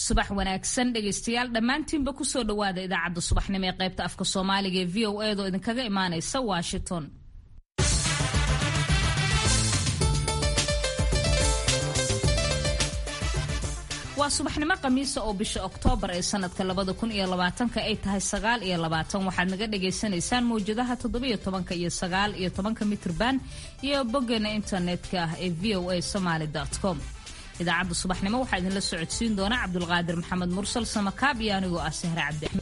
subax wanaagsan dhegaystayaal dhammaantiinba kusoo dhowaada idaacadda subaxnimo ee qaybta afka soomaaliga ee v o edo idinkaga imaanaysa washington waa subaxnimo khamiisa oo bisha oktoobar ee sanadka labada kun iyo labaatanka ay tahay sagaal iyo labaatan waxaad naga dhagaysanaysaan mawjadaha toddobiyo tobanka iyo sagaal iyo tobanka mitrban iyo boggeena internetka ah ee v o a somaly com idaacadda subaxnimo waxaa idinla socodsiin doona cabdulqaadir maxamed mursal samakaab iyo anigoo ah sahre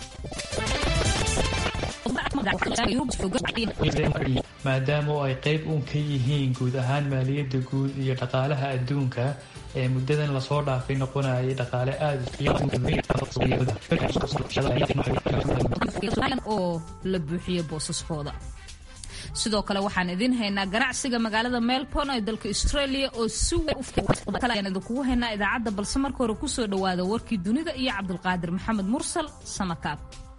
cabdi maadaama oo ay qayb uun ka yihiin guud ahaan maaliyadda guud iyo dhaqaalaha adduunka ee muddadan lasoo dhaafay noqonayay dhaqaale oo la buuxiyo boosaskooda sidoo kale waxaan idiin haynaa ganacsiga magaalada melbourne ee dalka australia oo si weyn idinkugu haynaa idaacadda balse marka hore kusoo dhowaada warkii dunida iyo cabdulqaadir maxamed mursal samakaab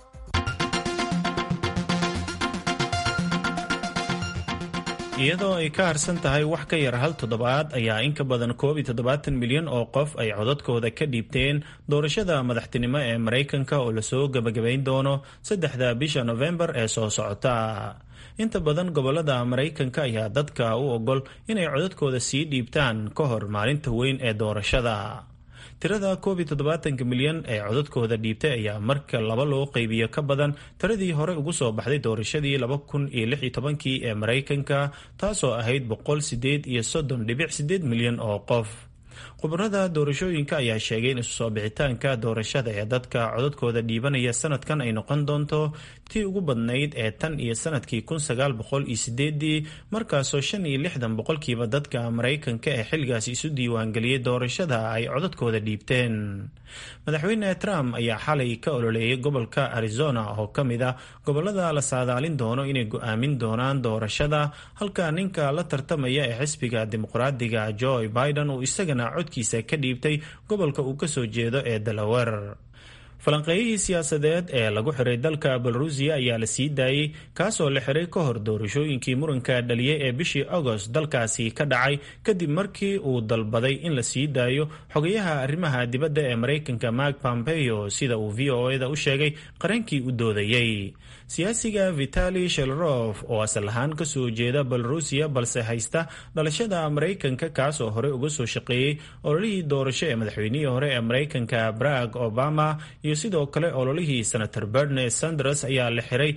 iyadoo ay ka harsan tahay wax ka yar hal toddobaad ayaa in ka badan koob iyo toddobaatan milyan oo qof ay codadkooda ka dhiibteen doorashada madaxtinimo ee maraykanka oo lasoo gebagabayn doono saddexda bisha nofembar ee soo socota inta badan gobolada maraykanka ayaa dadka u ogol inay codadkooda sii dhiibtaan ka hor maalinta weyn ee doorashada tirada koob iyo toddobaatanka milyan ee codadkooda dhiibtay ayaa marka laba loo qaybiyo ka badan tiradii hore ugu soo baxday doorashadii laba kun iyo lix iyo tobankii ee maraykanka taasoo ahayd boqol sideed iyo soddon dhibic sideed milyan oo qof khubarada doorashooyinka ayaa sheegay in isu soo bixitaanka doorashada ee dadka codadkooda dhiibanaya sanadkan ay noqon doonto tii ugu badnayd ee tan iyo sanadkii kun sagaal boqol iyo sideedii markaasoo shan iyo lixdan boqolkiiba dadka maraykanka ee xilligaasi isu diiwaangeliyey doorashada ay codadkooda dhiibteen madaxweyne trump ayaa xalay ka ololeeyay gobolka arizona oo ka mid ah gobolada la saadaalin doono inay go-aamin doonaan doorashada halka ninka la tartamaya ee xisbiga dimuqraadiga joe biden uu isagana codkiisa ka dhiibtay gobolka uu kasoo jeedo ee delaware falanqeeyihii siyaasadeed ee lagu xiray dalka belarusiya ayaa la sii daayey kaasoo la xiray ka hor doorashooyinkii muranka dhaliyay ee bishii agost dalkaasi ka dhacay kadib markii uu dalbaday in la sii daayo xogayaha arrimaha dibadda ee maraykanka mark pompeo sida uu v o eda u sheegay qareenkii u doodayey siyaasiga vitali shelrof oo asal ahaan kasoo jeeda belarusiya balse haysta dhalashada maraykanka kaasoo hore uga soo shaqeeyey ololihii doorasho ee madaxweynihii hore ee maraykanka barack obama iyo sidoo kale ololihii senator berne sanders ayaa la xiray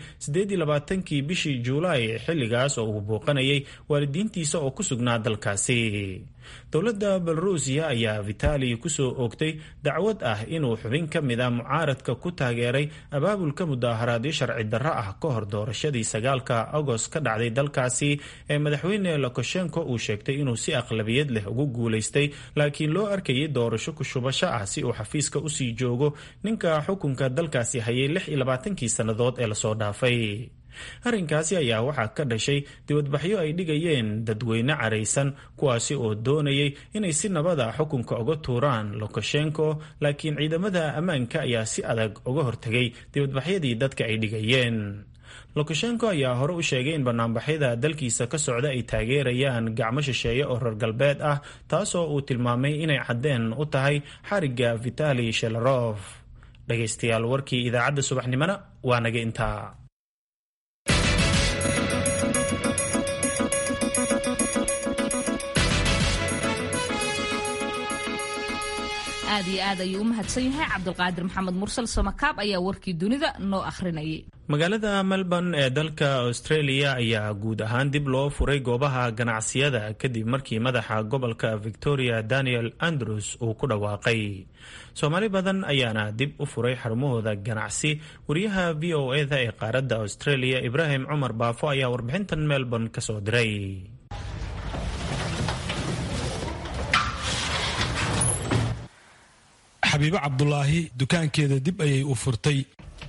kii bishii juulaay xilligaas oo uu booqanayay waalidiintiisa oo ku sugnaa dalkaasi dowladda belarusiya ayaa vitali kusoo oogtay dacwad ah inuu xubin ka mid a mucaaradka ku taageeray abaabulka mudaaharaadyo sharci darro ah ka hor doorashadii sagaalka agost ka dhacday dalkaasi ee madaxweyne lokoshenko uu sheegtay inuu si aqlabiyad leh ugu guulaystay laakiin loo arkayay doorasho kushubasho ah si uu xafiiska usii joogo ninka xukunka dalkaasi hayay lix iyo labaatankii sannadood ee lasoo dhaafay arrinkaasi ayaa waxaa ka dhashay dibadbaxyo ay dhigayeen dadweyne caraysan kuwaasi oo doonayay inay si nabada xukunka uga tuuraan lokoshenko laakiin ciidamada ammaanka ayaa si adag uga hortegay dibadbaxyadii dadka ay dhigayeen lokoshenko ayaa hore u sheegay in banaanbaxyada dalkiisa ka socda ay taageerayaan gacmo shisheeye oo reer galbeed ah taasoo uu tilmaamay inay caddeen u tahay xarigga vitali shelarof dhegaystayaal warkii idaacadda subaxnimona waa naga intaa aad iyo aad ayuu u mahadsan yahay cabdulqaadir maxamed mursal samakaab ayaa warkii dunida noo akhrinayay magaalada melbourne ee dalka australia ayaa guud ahaan dib loo furay goobaha ganacsiyada kadib markii madaxa gobolka victoria daniel andrews uu ku dhawaaqay soomaali badan ayaana dib u furay xarumahooda ganacsi wariyaha v o eda ee qaaradda australia ibraahim cumar baafo ayaa warbixintan melbourne kasoo diray xabiibo cabdulaahi dukaankeeda dib ayay u furtay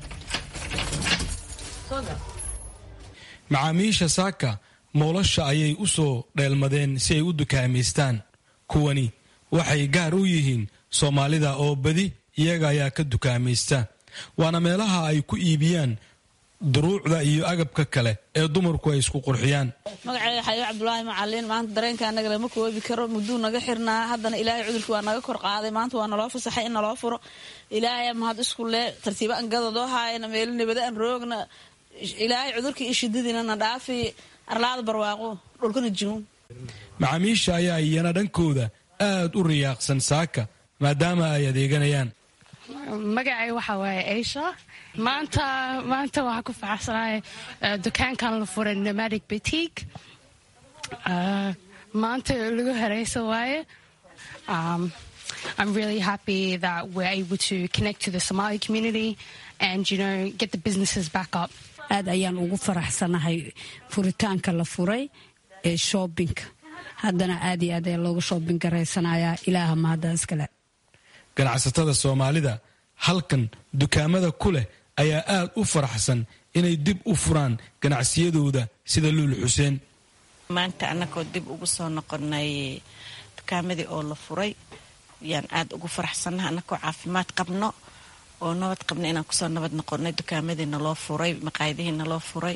macaamiisha saaka moolasha ayay u soo dheelmadeen si ay u dukaamaystaan kuwani waxay gaar u yihiin soomaalida oo badi iyaga ayaa ka dukaamaysta waana meelaha ay ku iibiyaan duruucda iyo agabka kale ee dumarku ay isku qurxiyaan magaceyga xayo cabdulaahi macalin maanta dareenka anaga lama koobi karo muduu naga xirnaa haddana ilaahay cudurkii waa naga kor qaaday maanta waa naloo fasaxay in naloo furo ilaahay mahad isku lee tartiiba an gadadoo haayana meelo nabada an roogna ilaahay cudurkii iyo shidadiina na dhaafi arlaada barwaaqo dhulkana jimuun macaamiisha ayaa iyana dhankooda aad u riyaaqsan saaka maadaama ay adeeganayaan magacay waxaa waaye aisha maanta maanta waxaa ku faraxsanahay dukaankan la furay nomadic boutique maanta lagu hareysa waaye I'm really happy that we're able to connect to the Somali community and, you know, get the businesses back up. aad ayaan ugu faraxsanahay furitaanka la furay ee shoobinka haddana aad iyo aad ayaa looga shoobin garaysanayaa ilaaha mahadda iskale ganacsatada soomaalida halkan dukaamada ku leh ayaa aad u faraxsan inay dib u furaan ganacsiyadooda sida luul xuseen maanta annagoo dib ugu soo noqonay dukaamadii oo la furay yaan aad ugu faraxsannaha annagoo caafimaad qabno oo nabad qabno inaan kusoo nabad noqonay dukaamadii naloo furay maqaayadihii naloo furay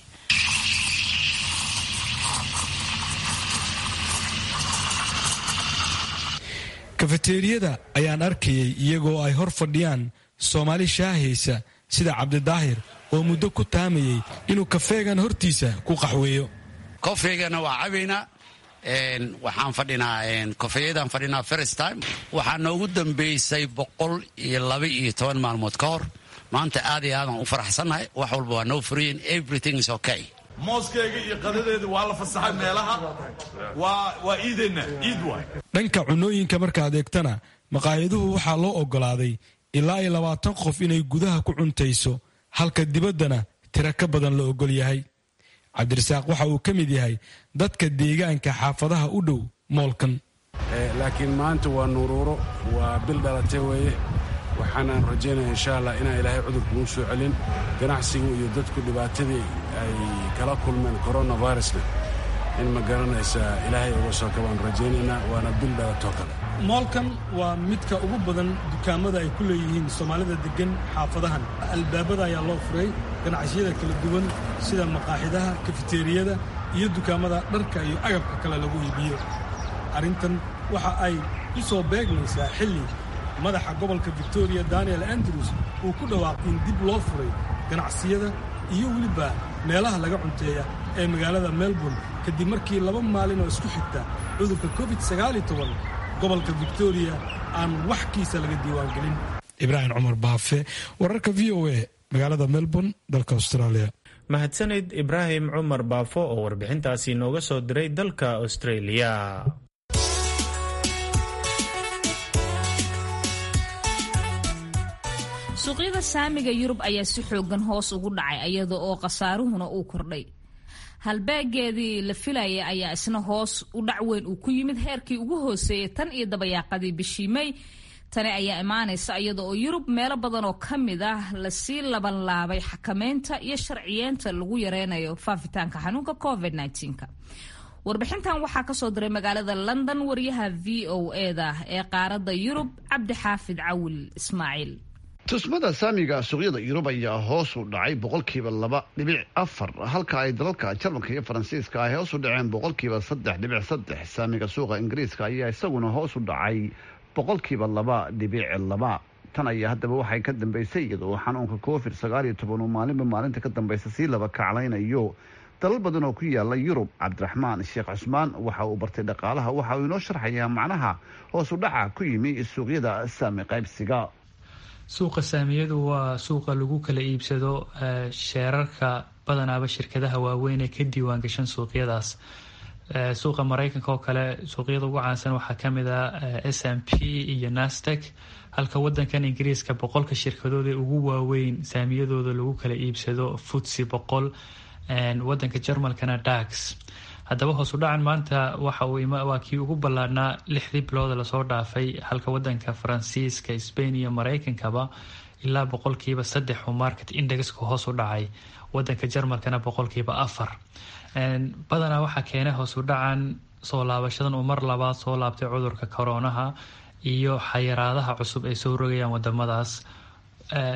kafeteeriyada ayaan arkayay iyagoo ay hor fadhiyaan soomaali shaahaysa sida cabdidaahir oo muddo ku taamayay inuu kafeegan hortiisa ku qaxweeyo kofeygana waa cabaynaa waxaan fadhinaa kofeeyadan fadhinaa first time waxaa noogu dambeysay boqol iyo laba iyo toban maalmood ka hor maanta aad iyo aadaan u faraxsannahay wax walba waa noo furayen everything is okay mooskeyga iyo qadadeeda waa la fasaxay meelaha waa iideenna iid waay dhanka cunooyinka markaad eegtana maqaayaduhu waxaa loo oggolaaday ilaa iyo labaatan qof inay gudaha ku cuntayso halka dibaddana tira ka badan la oggol yahay cabdirasaaq waxa uu ka mid yahay dadka deegaanka xaafadaha u dhow moolkan laakiin maanta waa nuruuro waa bil dhalatay weeye waxaanaan rajaynaya insha allah inaan ilaahay cudurka nuu soo celin ganacsigu iyo dadku dhibaatadii ay kala kulmeen coronavirusna in ma garanaysaa ilaahay uga soo kabaan rajaynaynaa waana bil dhalatoo kale moolkan waa midka ugu badan dukaamada ay ku leeyihiin soomaalida deggan xaafadahan albaabada ayaa loo furay ganacsiyada kala duwan sida maqaaxidaha kafeteeriyada iyo dukaamada dharka iyo agabka kale lagu iibiyo arrintan waxa ay u soo beegmaysaa xilli madaxa gobolka victoria daniel andrews uu ku dhawaaqay in dib loo furay ganacsiyada iyo weliba meelaha laga cunteeya ee magaalada melbourne kadib markii laba maalin oo isku xigta cudurka covid gobolka victoria aan wax kiisa laga diiwaangelin ibraahim cumar baafe wararka v o a magaalada melbourne dalka australia mahadsanid ibraahim cumar baafo oo warbixintaasi nooga soo diray dalka australia suuqyada saamiga yurub ayaa si xoogan hoos ugu dhacay iyada oo khasaaruhuna uu kordhay halbeegeedii la filayay ayaa isna hoos u dhac weyn uu ku yimid heerkii ugu hooseeyay tan iyo dabayaaqadii bishii may tani ayaa imaanaysa iyada oo yurub meelo badan oo ka mid ah lasii labanlaabay xakameynta iyo sharciyeenta lagu yareynayo faafitaanka xanuunka covid -19. warbixintan waxaa kasoo diray magaalada london wariyaha v o eda ee qaaradda yurub cabdi xaafid cawil ismaaciil tusmada saamiga suuqyada yurub ayaa hoos u dhacay boqolkiiba laba dhibic afar halka ay dalalka jarmalka iyo faransiiska ay hoos u dhaceen boqolkiiba saddex dhibic saddex saamiga suuqa ingiriiska ayaa isaguna hoos u dhacay boqolkiiba laba dhibic laba tan ayaa haddaba waxay ka dambeysay iyadoo xanuunka covid sagaal iyo toban uu maalinba maalinta ka dambeysa sii laba kaclaynayo dalal badan oo ku yaala yurub cabdiraxmaan sheekh cusmaan waxa uu bartay dhaqaalaha waxa uu inoo sharxayaa macnaha hoos u dhaca ku yimi suuqyada saami qaybsiga suuqa saamiyadu waa suuqa lagu kala iibsado sheerarka badanaaba shirkadaha waaweyn ee ka diiwaan gashan suuqyadaas suuqa mareykanka oo kale suuqyada ugu caansan waxaa kamid ah s m p iyo nastek halka wadankan ingiriiska boqolka shirkadood ee ugu waaweyn saamiyadooda lagu kala iibsado futsi boqol wadanka jarmalkana dax haddaba hoos u dhacan maanta waxa uu waa kii ugu ballaadhnaa lixdii bilooda lasoo dhaafay halka wadanka faransiiska spain iyo mareykankaba ilaa boqolkiiba saddex uu market indexka hoos u dhacay wadanka jarmalkana boqolkiiba afar badanaa waxaa keenay hoos u dhacan soo laabashadan uu mar labaad soo laabtay cudurka koronaha iyo xayiraadaha cusub ay soo rogayaan wadamadaas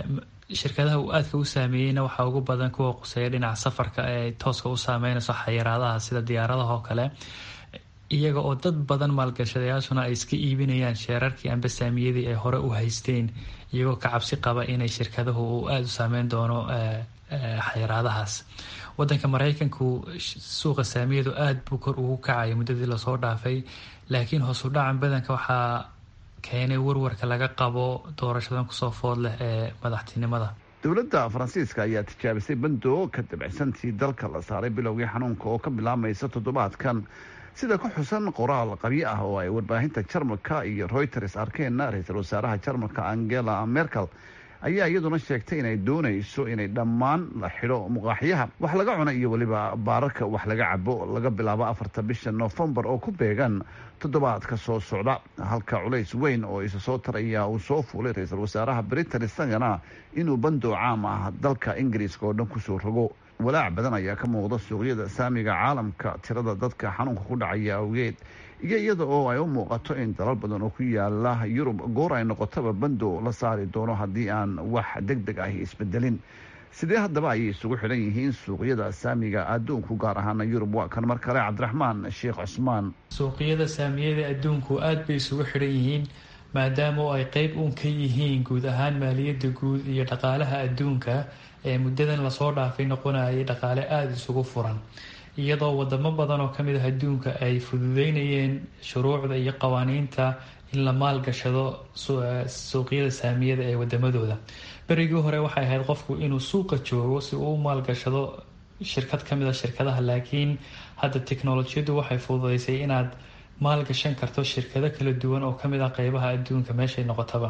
shirkadaha uu aadka u saameeyeyna waxaa ugu badan kuwa quseeya dhinaca safarka ee tooska u saameynayso xayiraadaha sida diyaaradaha oo kale iyaga oo dad badan maalgashadayaashuna ay iska iibinayaan sheerarkii amba saamiyadii ay hore u haysteen iyagoo ka cabsi qaba inay shirkadahu uu aada u saameyn doono xayiraadahaas wadanka maraykanku suuqa saamiyadu aada buu kor ugu kacaya muddadii lasoo dhaafay laakiin hoosu dhacan badanka waxaa keenay warwarka laga qabo doorashadan kusoo food leh ee madaxtinimada dowladda faransiiska ayaa tijaabisay bando ka dabicsantii dalka la saaray bilowgii xanuunka oo ka bilaabmaysa toddobaadkan sida ku xusan qoraal qabyo ah oo ay warbaahinta jarmalka iyo reuters arkeenna ra-iisul wasaaraha jarmalka angela merkel ayaa iyaduna sheegtay inay doonayso inay dhammaan la xidho muqaaxyaha wax laga cuno iyo weliba baararka wax laga cabo laga bilaabo afarta bisha noofembar oo ku beegan toddobaadka soo socda halka culays weyn oo isa soo taraya uu soo fuulay ra-iisul wasaaraha britain isagana inuu bandoo caam ah dalka ingiriiska oo dhan kusoo rogo walaac badan ayaa ka muuqda suuqyada saamiga caalamka tirada dadka xanuunka ku dhacaya awgeed iyo iyada oo ay u muuqato in dalal badan oo ku yaala yurub goor ay noqotaba bando la saari doono haddii aan wax deg deg ahi isbedelin sidee haddaba ayay isugu xidhan yihiin suuqyada saamiga adduunku gaar ahaana yurub waa kan mar kale cabdiraxmaan sheekh cusmaan suuqyada saamiyada adduunku aada bay isugu xidhan yihiin maadaama oo ay qeyb uun ka yihiin guud ahaan maaliyadda guud iyo dhaqaalaha adduunka ee muddadan lasoo dhaafay noqonayay dhaqaale aada isugu furan iyadoo wadamo badan oo kamid ah adduunka ay fududeynayeen shuruucda iyo qawaaniinta in la maalgashado suuqyada saamiyada ee wadamadooda berigii hore waxay ahayd qofku inuu suuqa joogo si uu u maalgashado shirkad kamid a shirkadaha laakiin hadda teknolojiyadu waxay fududeysay inaad maalgashan karto shirkado kala duwan oo kamid ah qeybaha adduunka meeshay noqotaba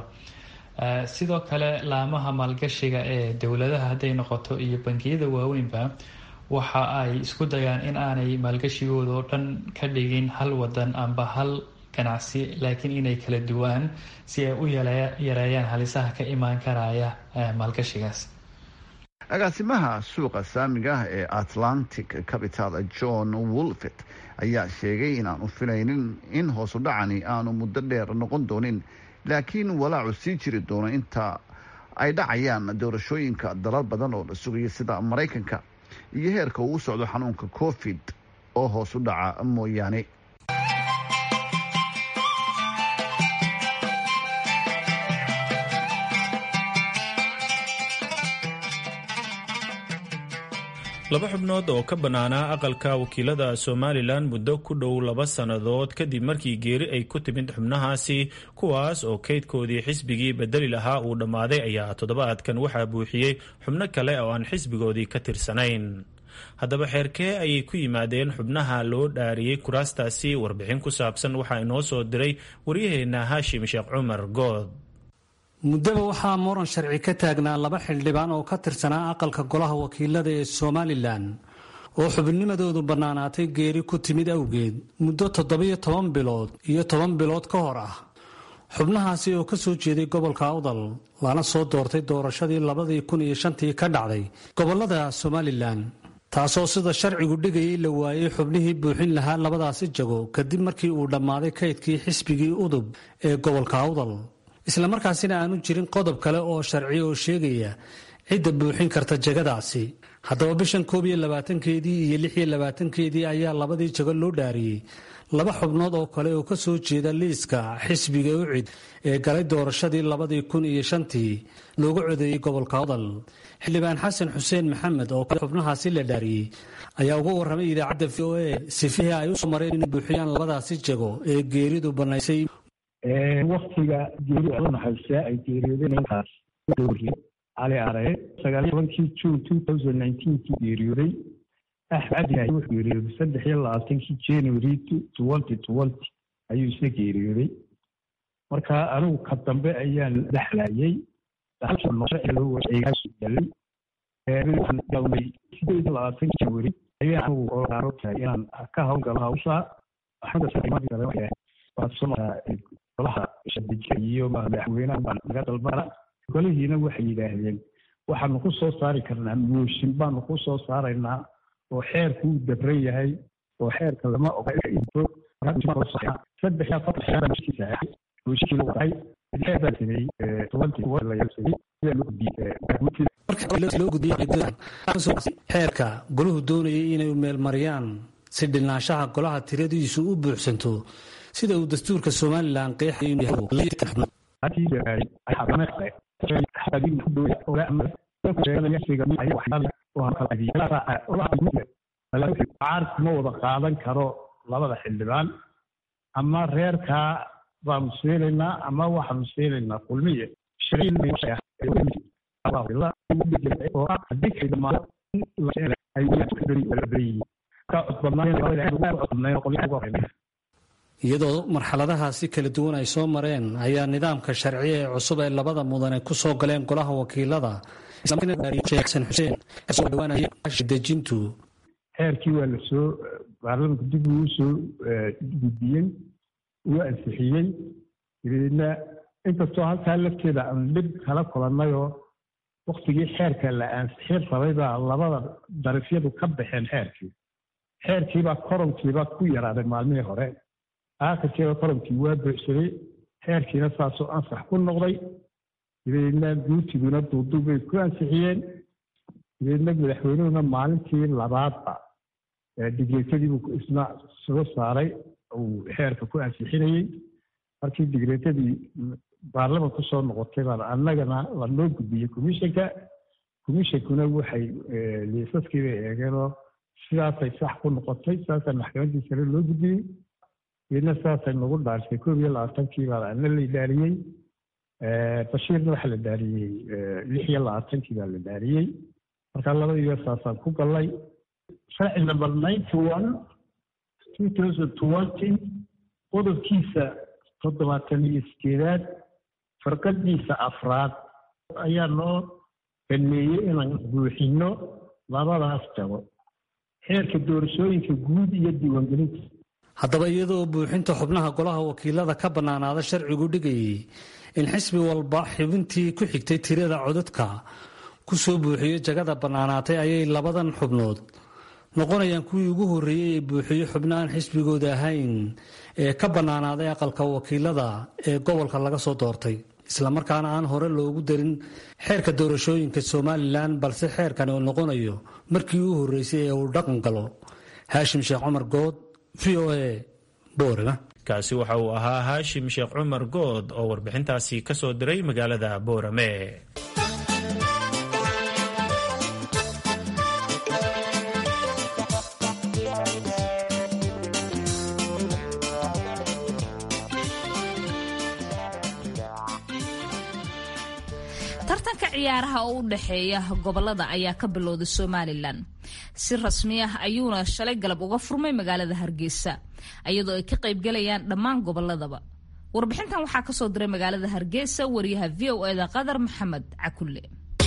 sidoo kale laamaha maalgashiga ee dowladaha hadday noqoto iyo bangiyada waaweynba waxa ay isku dayaan in aanay maalgashigooda oo dhan ka dhigin hal wadan amba hal ganacsi laakiin inay kala duwaan si ay u yareeyaan halisaha ka imaan karaya maalgashigaas agaasimaha suuqa saamiga ee atlantic capital john wolfet ayaa sheegay inaanu filaynin in hoosu dhacani aanu muddo dheer noqon doonin laakiin walaacu sii jiri doono inta ay dhacayaan doorashooyinka dalal badan oo la sugaya sida maraykanka iyo heerka uu u socdo xanuunka covid oo hoos u dhaca mooyaane laba xubnood oo ka bannaanaa aqalka wakiilada somalilan muddo ku dhow laba sannadood kadib markii geeri ay ku timid xubnahaasi kuwaas oo kaydkoodii xisbigii bedeli lahaa uu dhammaaday ayaa toddobaadkan waxaa buuxiyey xubno kale oo aan xisbigoodii ka tirsanayn haddaba xeerkee ayay ku yimaadeen xubnaha loo dhaariyey kuraastaasi warbixin ku saabsan waxaa inoo soo diray waryaheenna haashim sheekh cumar good muddaba waxaa muran sharci ka taagnaa laba xildhibaan oo ka tirsanaa aqalka golaha wakiilada ee somalilan oo xubnimadoodu bannaanaatay geeri ku timid awgeed muddo toddobiyo toban bilood iyo toban bilood ka hor ah xubnahaasi oo ka soo jeeday gobolka awdal lana soo doortay doorashadii labadii kun iyo shantii ka dhacday gobolada somalilan taasoo sida sharcigu dhigayay la waayey xubnihii buuxin lahaa labadaasi jago kadib markii uu dhammaaday kaydkii xisbigii udub ee gobolka awdal islamarkaasina aanu jirin qodob kale oo sharci oo sheegaya cidda buuxin karta jagadaasi haddaba bishan koob iyo labaatankeedii iyo lix iyo labaatankeedii ayaa labadii jago loo dhaariyey laba xubnood oo kale oo ka soo jeeda liiska xisbiga ucid ee galay doorashadii labadii kun iyo shantii loogu codeeyey gobolka odal xildhibaan xasan xuseen maxamed oo kale xubnahaasi la dhaariyey ayaa uga warramay idaacadda v o a sifihii ay usoo mareen inay buuxiyaan labadaasi jago ee geeridu bannaysay waktiga geeri naxariistaa ay geeriyoodeen ninkaas cali aree sagaal tobankii june two thousand nineteenkii geeriyooday axmed cabdi wuxuu geeriyooday saddex iyo labaatankii january twenty twenty ayuu isna geeriyooday marka anigu ka dambe ayaan dhexlayay sideed iyo labaatan january ayaan anigu inaan ka hawlgalo hawsha golaha shadijka iyo madaxweynaha baan naga dalbana golihiina waxay yidhaahdeen waxaanu ku soo saari karnaa mooshin baanu ku soo saaraynaa oo xeerku uu dabran yahay oo xeerka lama oga into saddex mooshinkii la waday xeer baa sameeyey tobantii la yaalsaday xeerka goluhu doonayay inay meelmariyaan si dhilnaanshaha golaha tiradiisu u buuxsanto sida uu dastuurka somalilan caarku ma wada qaadan karo labada xildhibaan ama reerkaa baanu siinaynaa ama waxaanu siinaynaa kulmiye iyadoo marxaladahaasi kala duwan ay soo mareen ayaa nidaamka sharciya ee cusub ee labada mudane ku soo galeen golaha wakiilada dejintu xeerkii waa lasoo baarlamanka dib uu soo gudbiyey uu ansixiyey dabeedna inkastoo halkaa lafteeda aan dhib kala kulannayoo waktigii xeerka la ansixin rabay baa labada darafyadu ka baxeen xeerkii xeerkiibaa koronkiibaa ku yaraaday maalmihii hore aakhirkiiba koronkii waa buuxsaday xeerkiina saasoo ansax ku noqday dabeedna guurtiguna duuduub bay ku ansixiyeen dabeedna madaxweynuhuna maalintii labaadba digreetadiibuu isna soo saaray uu xeerka ku ansixinayey markii digreetadii baarlaman ku soo noqotay baan annagana lanoo gudbiyey commissionka commissionkuna waxay liisaskii bay eegeenoo sidaasay sax ku noqotay sidaasaa maxkamaddii sare loo gudbiyey dabeedna sidaasay nagu dhaarisay koob iyo labaatankii baa ana la dhaariyey bashiirna waxaa la dhaariyey lix iyo labaatankii baa la dhaariyey marka labadiiba saasaan ku gallay sharci number ninety one two thousand twenty qodobkiisa toddobaatan iyo sideedaad farqadiisa afraad ayaa noo baneeyey inaan buuxino labadaas jabo xeerka doorashooyinka guud iyo diiwaangelinta haddaba iyadoo buuxinta xubnaha golaha wakiilada ka bannaanaada sharcigu dhigayay in xisbi walba xubintii ku xigtay tirada codadka ku soo buuxiyo jagada bannaanaatay ayay labadan xubnood noqonayaan kuwii ugu horreeyey ee buuxiyo xubno aan xisbigooda ahayn ee ka bannaanaaday aqalka wakiilada ee gobolka laga soo doortay islamarkaana aan hore loogu darin xeerka doorashooyinka somalilan balse xeerkani uu noqonayo markii u horreysay ee uu dhaqan galo haashim sheekh cumar good v o a boorama kaasi waxa uu ahaa haashim sheekh cumar good oo warbixintaasi ka soo diray magaalada boorame tartanka ciyaaraha oo u dhexeeya gobolada ayaa ka bilowday somalilan si rasmi ah ayuuna shalay galab uga furmay magaalada hargeysa iyadoo ay ka qaybgalayaan dhammaan goboladaba warbixintan waxaa kasoo diray magaalada hargeysa wariyaha v o eda qadar maxamed cakulle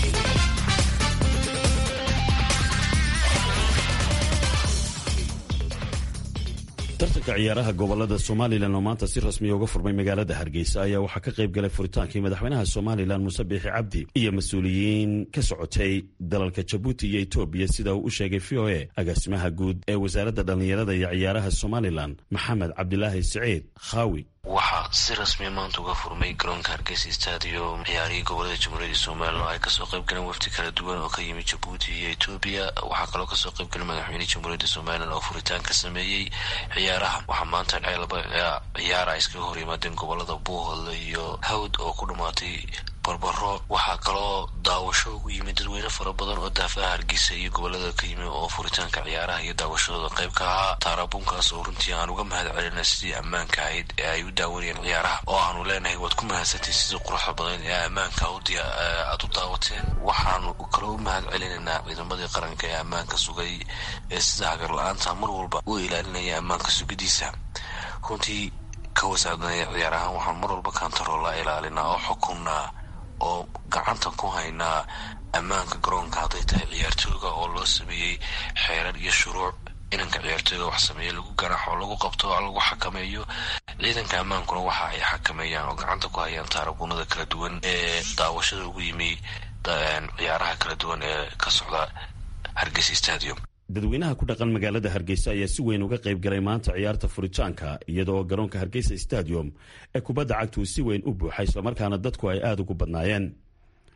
tartanka ciyaaraha gobolada somalilan oo maanta si rasmiya uga furmay magaalada hargeysa ayaa waxaa ka qayb galay furitaankii madaxweynaha somalilan muuse biixi cabdi iyo mas-uuliyiin ka socotay dalalka jabuuti iyo etoobiya sida uu u sheegay v o a agaasimaha guud ee wasaaradda dhallinyarada iyo ciyaaraha somalilan maxamed cabdilaahi siciid khaawi waxaa si rasmiya maanta uga furmay garoonka hargeysa stadium ciyaarihii gobolada jamhuuriyadda somalilan oo ay kasoo qayb galeen wafdi kala duwan oo ka yimid jabuuti iyo etoobiya waxaa kaloo kasoo qayb galay madaxweynihii jamhuuriyadda somalilan oo furitaan ka sameeyey ciyaaraha waxaa maanta dhacay laba ciyaara ay iskaga hor yimaadeen gobolada buuhoodle iyo hawd oo ku dhammaatay barbaro waxaa kaloo daawasho ugu yimid dadweyne fara badan oo daafaha hargeysa iyo gobolada ka yimi oo furitaanka ciyaaraha iyo daawashadooda qayb ka ahaa taarabunkaas oo runtii aan uga mahad celina sidii ammaanka ahayd ee ay u daawanayeen ciyaaraha oo aanu leenahay waad ku mahadsantay sidii quruxda badan ee ammaanka aad u daawateen waxaanu kaloo u mahad celinaynaa ciidamadii qaranka ee ammaanka sugay ee sida hagar la-aanta mar walba u ilaalinaya ammaanka sugidiisa runtii ka wasaadanaya ciyaarahaan waxaan mar walba kantaroola ilaalinaa oo xukunnaa oo gacanta ku haynaa ammaanka garoonka hadday tahay ciyaartooyga oo loo sameeyey xeerar iyo shuruuc inanka ciyaartooyga wax sameeye lagu garaxo lagu qabto lagu xakameeyo ciidanka ammaankuna waxa ay xakameeyaan oo gacanta ku hayaan taarabuunada kala duwan ee daawashada ugu yimi ciyaaraha kala duwan ee ka socda hargeysa stadium dadweynaha ku dhaqan magaalada hargeysa ayaa si weyn uga qayb galay maanta ciyaarta furitaanka iyadoo garoonka hargeysa stadium ee kubadda cagtu si weyn u buuxay islamarkaana dadku ay aada ugu badnaayeen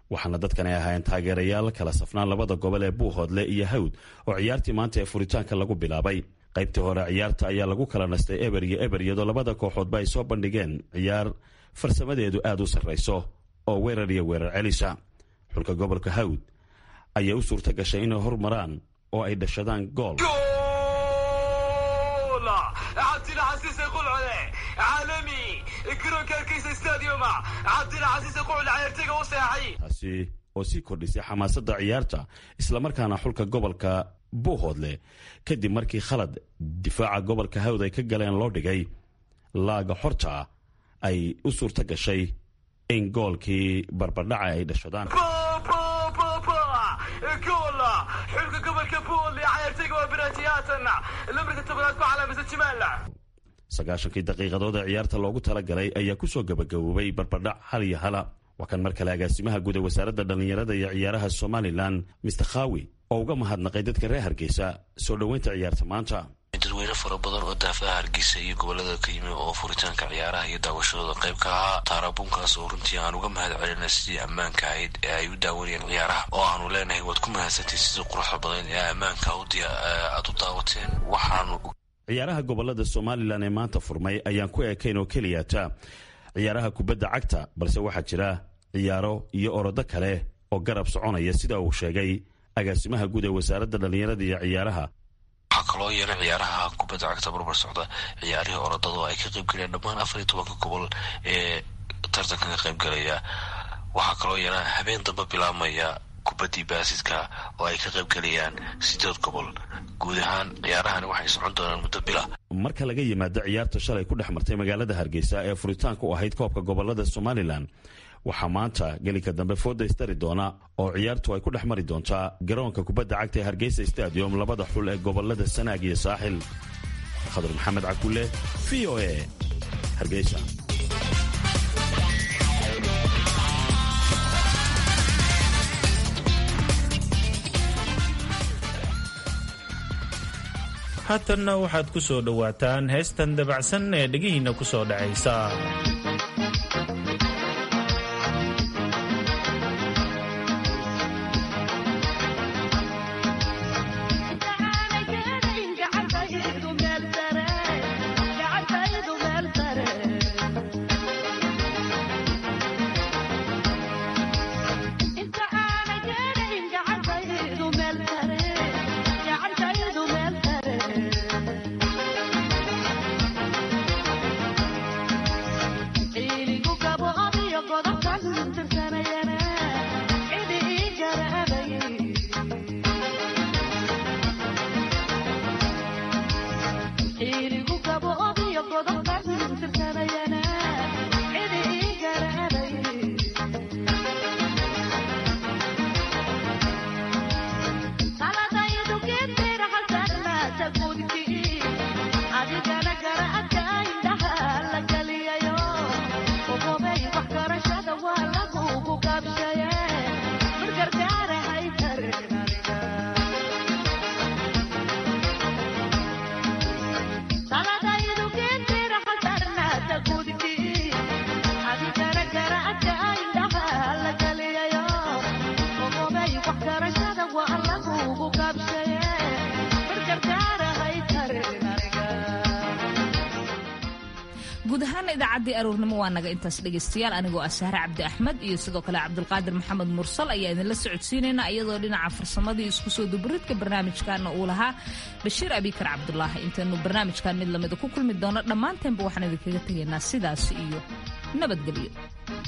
waxaana dadkan ay ahaayeen taageerayaal kala safnaan labada gobol ee buuhoodle iyo hawd oo ciyaartii maanta ee furitaanka lagu bilaabay qaybtii hore ciyaarta ayaa lagu kala nastay eber iyo eber iyadoo labada kooxoodba ay soo bandhigeen ciyaar farsamadeedu aad u sarrayso oo weerar iyo weerar celisa xulka gobolka hawd ayaa u suurta gashay inay hormaraan oo ay dhashadaan gool taasi oo sii kordhisay xamaasadda ciyaarta islamarkaana xulka gobolka buuhoodle kadib markii khalad difaaca gobolka hawd ay ka galeen loo dhigay laaga xorta ay u suurta gashay in goolkii barbardhaca ay dhashadaan xulka gobolka buuhoodle ciyaartayga waa biraatiyaatan lambarka tobanaad ku calaamisa jimaala sagaashankii daqiiqadood ee ciyaarta loogu talagalay ayaa kusoo gabagaboobay barbardhac hal iyo hala waa kan mar kale agaasimaha guud ee wasaaradda dhallinyarada iyo ciyaaraha somalilan mister khawi oo uga mahadnaqay dadka reer hargeysa soo dhoweynta ciyaarta maanta dadweyne fara badan oo daafaha hargeysa iyo gobolada ka yimi oo furitaanka ciyaaraha iyo daawashadooda qayb ka ahaa taarabunkaas oo runtii aan uga mahad celina sidii ammaanka ahayd ee ay u daawanayeen ciyaaraha oo aanu leenahay waad ku mahadsantay sidii quruxda badan ee ammaanka aad u daawateen waxaanu ciyaaraha gobolada somalilan ee maanta furmay ayaan ku ekayn oo keliyata ciyaaraha kubadda cagta balse waxaa jira ciyaaro iyo orodo kale oo garab soconaya sida uu sheegay agaasimaha guud ee wasaaradda dhallinyarada iyo ciyaaraha waxaa kaloo yeelay ciyaaraha kubadda cagta barbar socda ciyaarihii orodada oo ay ka qayb galeen dhammaan afar iyo tobanka gobol ee tartankan ka qayb galaya waxaa kaloo yeela habeen damba bilaabmaya kubaddii baasidka oo ay ka qayb galayaan sideed gobol guud ahaan ciyaarahani waxay socon doonaan muddo bila marka laga yimaado ciyaarta shalay ku dhex martay magaalada hargeysa ee furitaanka u ahayd koobka gobolada somalilan waxaa maanta gelinka dambe fooda istari doona oo ciyaartu ay ku dhex mari doontaa garoonka kubadda cagta ee hargeysa stadium labada xul ee gobolada sanaag iyo saaxil khadar maxamed cakulle v o a hargeysa haatanna waxaad ku soo dhowaataan heestan dabacsan ee dhegihiinna ku soo dhacaysa guud ahaana idaacaddii aroornimo waa naga intaas dhegaystayaal anigoo ah sahre cabdi axmed iyo sidoo kale cabdulqaadir maxamed mursal ayaa idinla socodsiinayna iyadoo dhinaca farsamadii isku soo duburidka barnaamijkaana uu lahaa bashiir abikar cabdulaahi intaynu barnaamijkan mid lamida ku kulmi doono dhammaanteenba waxaan idinkaga tegaynaa sidaas iyo nabadgelyo